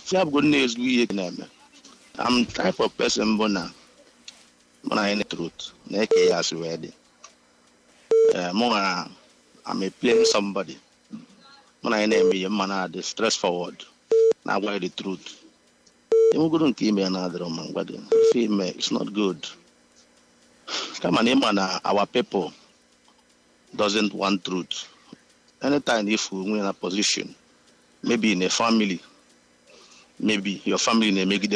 ya bụgo nna ezigbo ihe na-eme am type of person bụ na mụ na anyị na truth na-eke ya asị wee dị ee mụ nwere am a plain somebody mụ na anyị na-eme ihe mma na-adị stress forward na-agwa ya the truth enwegoro nke ime ya na-adịrọ ma ngwa gị ife ime it's not good kama na ịma na our people doesn't want truth anytime if we in a position maybe in a family maybe your family na-emegide